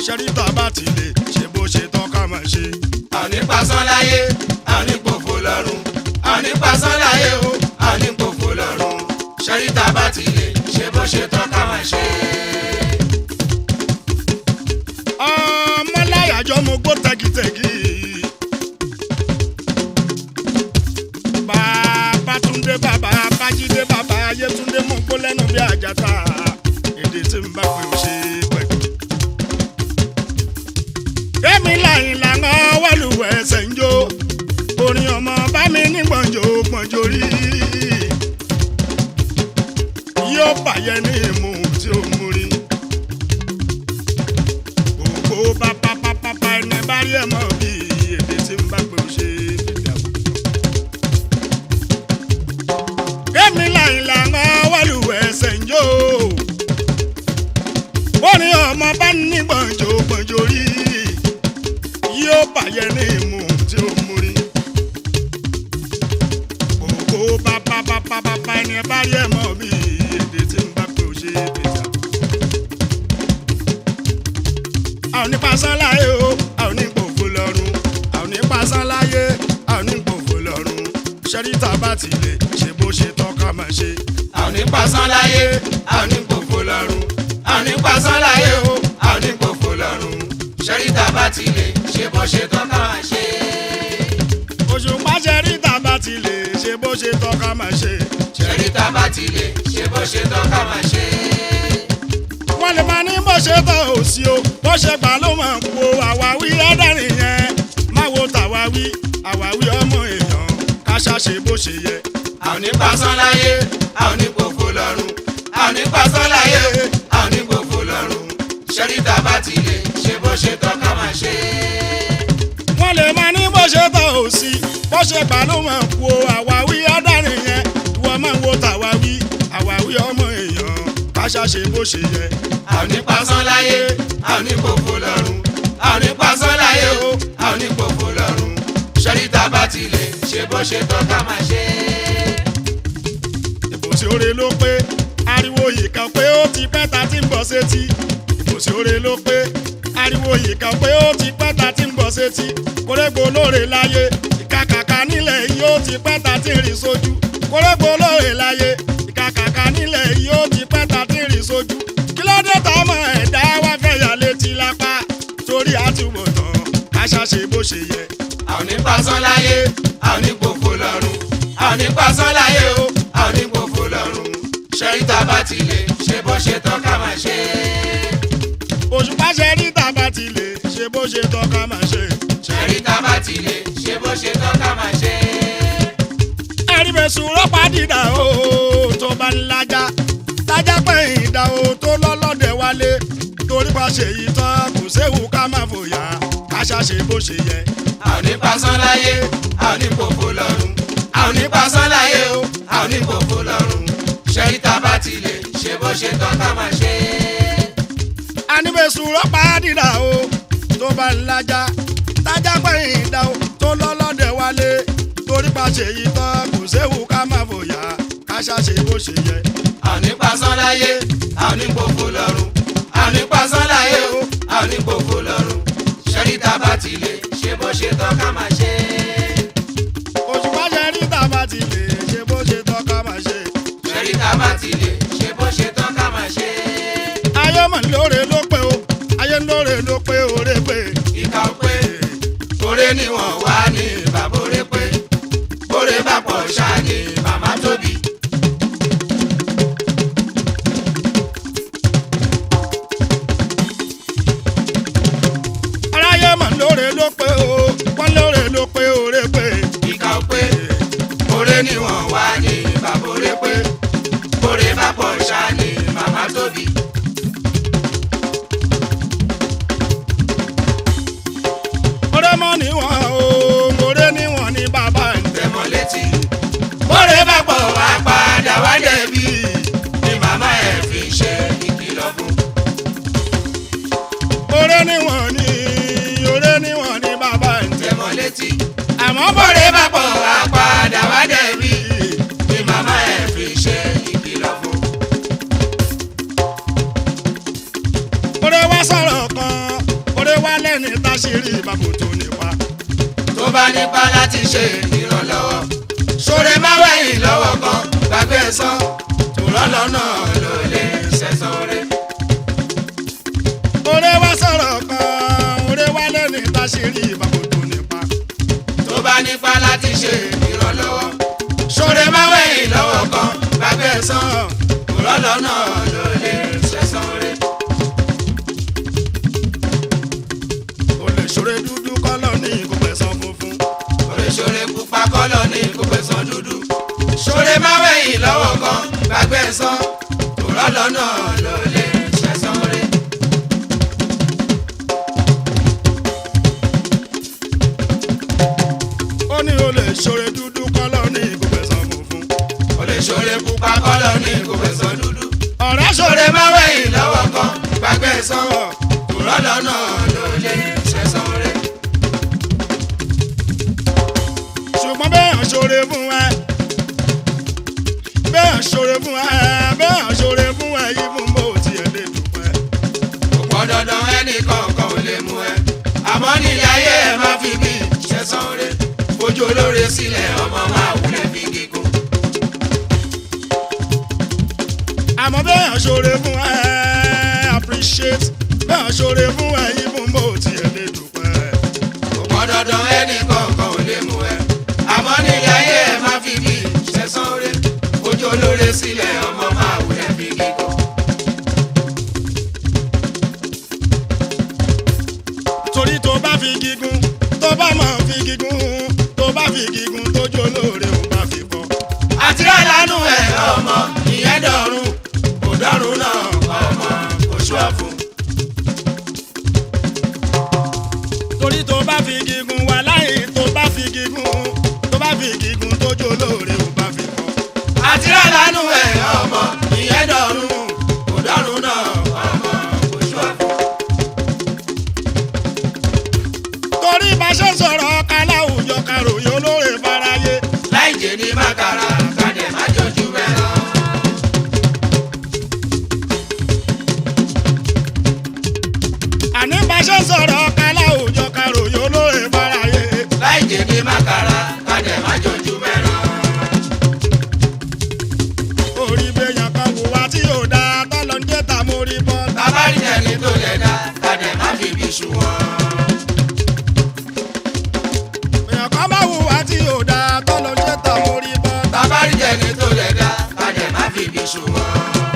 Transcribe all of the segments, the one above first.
ṣẹ́ríta bá ti lè ṣe bó ṣe tán ká máa ṣe. àní pasán láyé àní pòfo lọ́run àní pasán láyé o àní pòfo lọ́run ṣẹ́ríta bá ti lè ṣe bó ṣe tán ká máa ṣe. ọmọláyàjọ mo gbó tẹ́gìtẹ́gì. bàbá túndé bàbá bájídé bàbá ayétúndé mo gbó lẹ́nu bí àjàtà èdè tí n bá pè ó ṣe pẹ̀lú. èmi làyìn làwọn wọ́lùwẹ̀ ẹsẹ̀ ń jó orin ọmọ bá mi ní gbọ̀njò gbọ̀njò rí yóò bàyẹ̀ ní ìmú tí ó mú rí gbogbo pápápápá ẹni bá rí ẹ mọ bí èdè tí ń bá pé ó ṣe fìdí àbùkù. kémi làìlànà wàlúwẹ̀ ẹsẹ̀ ń jó orin ọmọ bá ní gbọ̀njò gbọ̀njò rí yóò bàyẹ̀ ní ìmú tí ó mú rí. gbogbo pápápápá ẹni bá rí ẹ mọ bí èdè tí ń bá pé ó ṣe fìdí àbùkù. a ò ní pasán láyé o a ò ní gbòfo lọ́run a ò ní pasán láyé a ò ní gbòfo lọ́run ṣẹ́ríta bá ti lè ṣe bó ṣe tán ká máa ṣe. àní pasán láyé àní pòfo lọ́run àní pasán láyé o àní pòfo lọ́run ṣẹ́ríta bá ti lè ṣe bó ṣe tán ká máa ṣe. òṣùpá ṣẹ́ríta bá ti lè ṣe bó ṣe tán ká máa ṣe. ṣẹ́ríta bá ti lè ṣe bó ṣe tán ká máa ṣe. wọ́n lè máa ní bó ṣe tán ò sí o bó ṣe gbà ló máa ń po àwáwí ẹ̀dẹ́rìn yẹn má wo tàwáwí àwáwí ọmọ èèyàn ká ṣàṣe bó ṣe yẹ. àní pasán láyé àní pòfo lọ́run àní pasán láyé àní pòfo lọ́run ṣẹ́ríta bá ti lè ṣe bó ṣe tán ká máa ṣe. wọ́n lè máa ní bó ṣe tán ò sí bó ṣe gbà ló máa ń po àwáwí ẹ̀dẹ́rìn yẹn ìwọ máa ń wo tàwáwí àwáwí ọmọ èèyàn ká ṣàṣe bó ṣe yẹ. àní pasán láyé àní pòfo lọ́run àní pasán láyé o àní pòfo lọ́run ṣẹ́ríta bá ti lè ṣe bó ṣe tán ká máa ṣe. ìbòsí oore ló pé ariwo yìí kan pé ó ti pẹ́ ta ti ń bọ̀ sétí ìbòsí oore ló pé ariwo yìí kan pé ó ti pẹ́ ta ti ń bọ̀ sétí kórègbò lóore láyé ìkàkàkà nílẹ̀ yìí ó ti pẹ́ ta ti ń rìn sójú kórègbò lóore láyé ìkàkàkà nílẹ̀ yìí ó ti pẹ́ ta ti ń rìn sójú kí ló dé tọmọ ẹ̀dá wá fẹ́ yà létí lápá torí àtúbọ̀tán aṣáṣe bó ṣe yẹ. àní pasán láyé àní pòfo lọ́run àní pasán láyé o àní pòfo lọ́run ṣẹ́ríta bá ti lè ṣe bó ṣe tán ká máa ṣe. òṣùpá ṣe rí tàbá ti lè ṣe bó ṣe tọ́ ká máa ṣe. ṣẹ́ríta bá ti lè ṣe bó ṣe tán ká máa ṣe. ẹ̀ríbẹ̀sùn rọ́pá dìdà o tó bá ń lajà tájà pẹ̀yìn ìdá o tó lọ́lọ́dẹ̀ wálé torí pa ṣe yìí tán kò séwu ká má fòyà ká ṣàṣe bó ṣe yẹ. àní pasán láyé àní pòfo lọ́run àní pasán láyé o àní pòfo lọ́run ṣẹ́ríta bá ti lè ṣe bó ṣe tán ká máa ṣe. ẹ̀ríbẹ̀sùn rọ́pá dìdà o tó bá ń lajà tájà pẹ̀yìn ìdá o tó lọ́lọ́dẹ̀ wálé torí pa ṣe yìí tán kò séwu ká má fòyà ká ṣàṣe bó ṣe yẹ. àní pasán láyé àní pòfo lọ́run àní pasán láyé o àní pòfo lọ́run ṣẹ́ríta bá ti lè ṣe bó ṣe tán ká máa ṣe. òṣùpá ṣe rí tàbá ti lè ṣe bó ṣe tọ́ ká máa ṣe. ṣẹ́ríta bá ti lè ṣe bó ṣe tán ká máa ṣe. ayé mọ̀ lóore ló pé o ayé lóore ló pé oore pé. ìka ń pé oore níwọ̀n wá ní bàbá oore pé oore bá pọ̀ ṣáà ní màmá tóbi. aráyé mọ̀ lóore ló pé o wọ́n lóore ló pé oore pé. ìka ń pé oore níwọ̀n wá ní bàbá oore pé oore bá pọ̀ ṣáà ní màmá tóbi. oore mọ̀ níwọ̀n o oore níwọ̀n ní bàbá ń tẹ̀. tẹmọ létí. Bóre bá pọ̀ wá padà wá dẹ̀bi ni màmá ẹ̀ fi ṣe ìkìlọ̀ fún. oore níwọ̀n ní oore níwọ̀n ní bàbá ń tẹ̀. Tẹmọ létí. àmọ́ Bóre bá pọ̀ wá padà wá dẹ̀bi ni màmá ẹ̀ fi ṣe ìkìlọ̀ fún. oore wá sọ̀rọ̀ kan lẹ́ni táṣírí ìbábò tó nípa. tó bá nípa láti ṣe ìrànlọ́wọ́ ṣoore má wẹ̀yìn lọ́wọ́ kan gbàgbé ẹ̀san tó rọ́lọ́ náà ló lè ṣẹ̀san rẹ̀. Oore wá sọ̀rọ̀ kan, oore wá lẹ́ni táṣírí ìbábò tó nípa. tó bá nípa láti ṣe ìrànlọ́wọ́ ṣoore má wẹ̀yìn lọ́wọ́ kan gbàgbé ẹ̀san tó rọ́lọ́ náà ló lè ṣẹ̀san rẹ̀. O lè ṣoore dúdú kọ́lọ́ ní kò pẹ̀sán funfun. Oore ṣoore pupa kọ́lọ̀ ní kò fẹ̀sán dúdú. Ṣoore má wẹ̀yìn lọ́wọ́ kan gbàgbé ẹ̀san tó rọ́lọ́ náà ló lè ṣẹ̀san rẹ̀. Ó ní o lè ṣoore dúdú kọ́lọ́ ní kò pẹ̀sán funfun. Oore ṣoore pupa kọ́lọ̀ ní kò fẹ̀sán dúdú. Ọ̀rẹ́ ṣoore Ṣoore má wẹ̀yìn lọ́wọ́ kan gbàgbé ẹ̀san tó rọ́lọ́ náà ló lè ṣẹ̀san rẹ̀. ṣùgbọ́n bẹ́ẹ̀ ṣoore fún ẹ. Bẹ́ẹ̀ ṣoore fún ẹ, bẹ́ẹ̀ ṣoore fún ẹ yìí fún bó tiẹ̀ lè dúpẹ́. Kò pọn dandan ẹnì kọ̀ọ̀kan ò lè mú ẹ. Àmọ́ nílé ayé ẹ má fi bí ṣẹ̀san rẹ̀. Fojú olóore sílẹ̀ ọmọ máa wulẹ̀ fi gígùn. àmọ́ bẹ́ẹ̀ ṣoore fún ẹ appreciate bẹ́ẹ̀ ṣoore fún ẹ yìí fún bó tiẹ̀ lè dúpẹ́. kò pọn dandan ẹnì kọ̀ọ̀kan ò lè mú ẹ. àmọ́ nílé ayé ẹ má fi bí ṣẹ̀san rẹ̀. fojú olóore sílẹ̀ ọmọ máa wulẹ̀ fi gígùn. torí tó bá fi gígùn tó bá mọ̀ fi gígùn tó bá fi gígùn tójú olóore ò bá fi bọ́. àti àlánú ẹ̀ ọmọ ìyẹn dọ̀run kò dọ̀run náà ọmọ kò ṣúà fún. torí tó bá fi gígùn wà láyé tó bá fi gígùn tó bá fi gígùn tójú olóore ò bá fi bọ́. àti àlánú ẹ̀ ọmọ ìyẹn dọ̀run kò dọ̀run náà ọmọ kò ṣúà fún. torí bá ṣe sọ̀rọ̀ ká láwùjọ karòyìn olóore fáráyé. láì jẹ́ ní mákàrà kàdé má jọjú mẹ́ràn. àní bá ṣe sọ̀rọ̀ ká láwùjọ karòyìn olóore fáráyé. láì jẹ́ ní mákàrà kàdé má jọjú mẹ́ràn. orí bẹ́yàn kan wò wá tí ò dáa tọ́lọ́ ń jẹ́ ta mo rí bọ́. tabari ẹni tó lè dá kàdé má fi bí ṣùwọ̀n. bẹ́yàn kan bá wò wá tí ò dáa tọ́lọ́ ń jẹ́ ta mo rí bọ́. tabari ẹni tó lè dá kàdé má fi bí ṣùwọ̀n.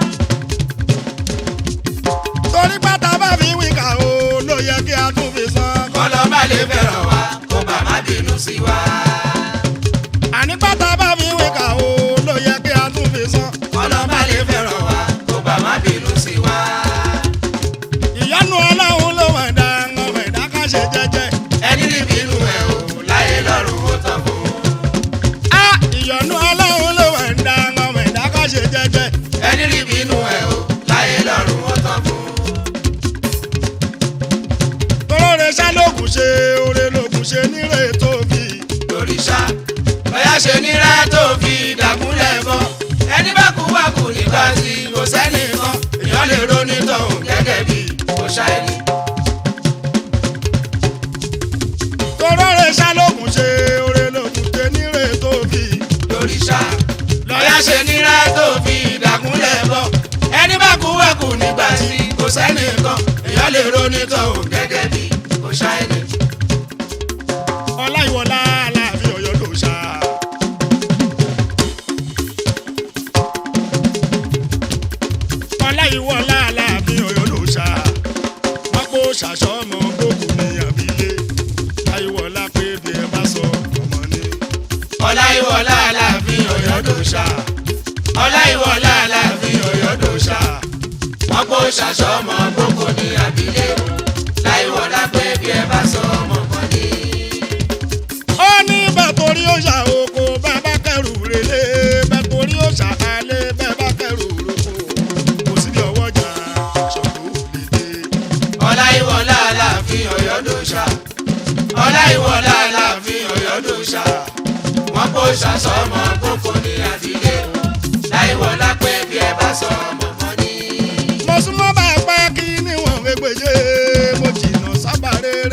torí pátá bá fi wí kà ó ló yẹ kí a tún fi san. kọ́lọ́ má lè fẹ́ràn wa kó bá má bínú sí wa. àní pátá bá fi wí kà ó ló yẹ kí a tún fi san. kọ́lọ́ má lè fẹ́ràn wa kó bá má bínú sí wa. ìyanu ọlọ́run ló wẹ̀ dá ọmọ ẹ̀dá ká ṣe jẹ́jẹ́. ẹni rí bínú ẹ̀ o láyé lọ́rùn ó tán fún. á ìyanu ọlọ́run ló wẹ̀ dá ọmọ ẹ̀dá ká ṣe jẹ́jẹ́. ẹni rí bínú ẹ̀ o láyé lọ́rùn ó tán fún. toróore ṣá lóògùn ṣe oore lóògùn ṣe nírè tóbi. lóríṣà bóyá ṣe nira tó fi dàgúnlẹ̀ bọ́ ẹni bá kú wá kú nígbà tí kò sẹ́ni kan èèyàn lè ronú tọ̀hún gẹ́gẹ́ bí kò ṣáìní. toróore ṣá lóògùn ṣe oore lóògùn ṣe nírè tóbi. lóríṣà bóyá ṣe nira tó fi dàgúnlẹ̀ bọ́ ẹni bá kú wá kú nígbà tí kò sẹ́ni kan èèyàn lè ronú tọ̀hún gẹ́gẹ́ bí kò ṣáìní. ọláìwọlá aláàfin ọ̀yọ́ ló ṣá. ọláìwọlá aláàfin ọ̀yọ́ ló ṣá. wọ́n kó ṣàṣọmọ gbòkú ní àbílẹ̀. láìwọlá pé bí ẹ bá sọ ọmọ ni. ọláìwọlá aláàfin ọ̀yọ́ dòṣà ọláìwọlá aláàfin ọ̀yọ́ dòṣà wọn kó ṣàṣọmọ gbogbo ní àbílẹ̀ láìwọlá pé bí ẹ bá sọ ọmọ kan ní. ó ní bẹ́ẹ̀ torí ó ṣà oko bẹ́ẹ̀ bá kẹrù relé bẹ́ẹ̀ torí ó ṣà alẹ́ bẹ́ẹ̀ bá kẹrù roko kò sí bí ọwọ́ jà ṣòro lè dé. ọláìwọlá aláàfin ọ̀yọ́ dòṣà ọláìwọlá aláàfin ọ̀yọ́ dòṣà wọn kó ṣàṣọmọ gbogbo ní àbílẹ̀ láìwọlá pé bí ẹ bá sọ ọmọ kan ní. mo súnmọ́ bá a pẹ́ kí níwọ̀n gbégbèjé mo jìnnà sábà rere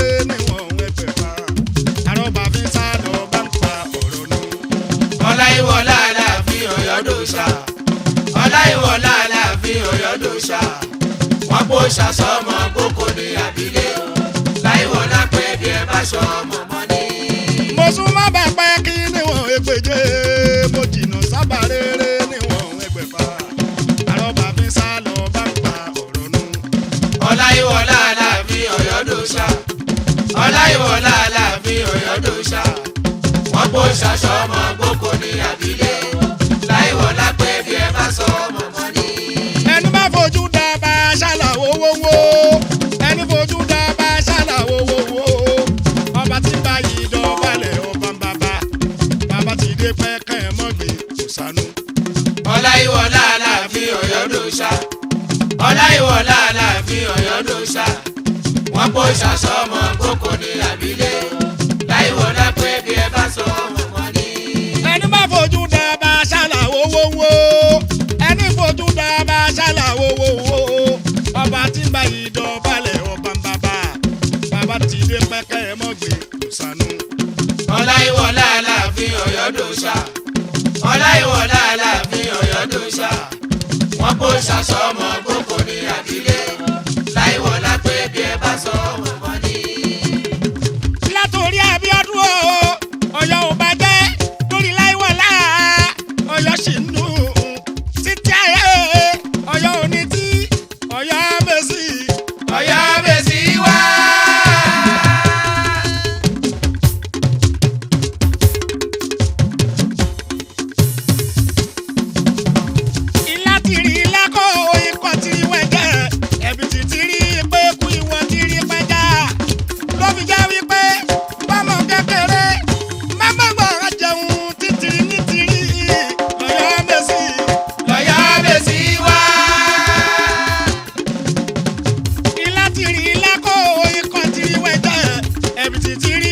ṣàṣọmọ gbóko ní àbílẹ̀ láìwọlá pé bí ẹ bá ṣọ mọ̀mọ́ ní. mo sún má bàa pẹ́ kí níwọ̀n ẹgbẹ̀je mo jìnnà sábà rere níwọ̀n ẹgbẹ̀fà àrọ́bà mi sá lọ bá ń pa ọ̀rọ̀ nù. ọláyíwọlá aláàfin ọ̀yọ́dọ̀ṣà ọláyíwọlá aláàfin ọ̀yọ́dọ̀ṣà wọ́n kó ṣàṣọmọ gbóko ní àbílẹ̀ láìwọlá pé bí ẹ bá ṣọ mọ̀mọ́ ní. ẹni bá fojú dábà ṣàlàwó wówó ẹni fojú dábà ṣàlàwó wówó ọba tí bá yìí dọ̀bálẹ̀ ọba ń bàbá bàbá ti dé pẹ́kẹ́ mọ́gbìn kò sánú. ọláyíwọlá aláàfin ọ̀yọ́dọ̀ṣà ọláyíwọlá aláàfin ọ̀yọ́dọ̀ṣà wọ́n kó ṣàṣọmọ gbóko ní àbílẹ̀ láìwọlá pé bí ẹ bá ṣọ mọ̀mọ́ ní. ẹni bá fojú dábà ṣàlàwó wówó ẹni fojú dábà ṣàlàwó wówó ọba tí bá yìí dọ̀bálẹ̀ ọba ń bàbá bàbá ti dé pẹ́kẹ́ mọ́gbìn kò sánú. ọláyíwọlá aláàfin ọ̀yọ́dọ̀ṣà ọláyíwọlá aláàfin ọ̀yọ́dọ̀ṣà wọ́n kó ṣàṣọmọ gbóko ní àbílẹ̀ láìwọlá pé bí ẹ bá sọ mọ̀mọ́ ní. látòrí Abíọ́dún o Ọ̀yọ́ ò bàjẹ́ lórí láìwọlá Ọ̀yọ́ sì ń dùn títí ayé Ọ̀yọ́ ò ní tí Ọ̀yọ́ mèsì. ọ̀yọ́ bèsì wá. ilá tìrì ilá kó ikọ̀ tìrì wẹ̀jẹ̀ ẹ̀bì tì tìrì pé kú ìwọ tìrì pẹja ló fi jẹ́ wípé bọ́mọ kékeré mẹ́mọ́gbọ̀n jẹun títìrì ní tìrì Ọ̀yọ́ mèsì. ọ̀yọ́ bèsì wá. ilá tìrì ilá kó ikọ̀ tìrì wẹ̀jẹ̀ ẹ̀bì tì tìrì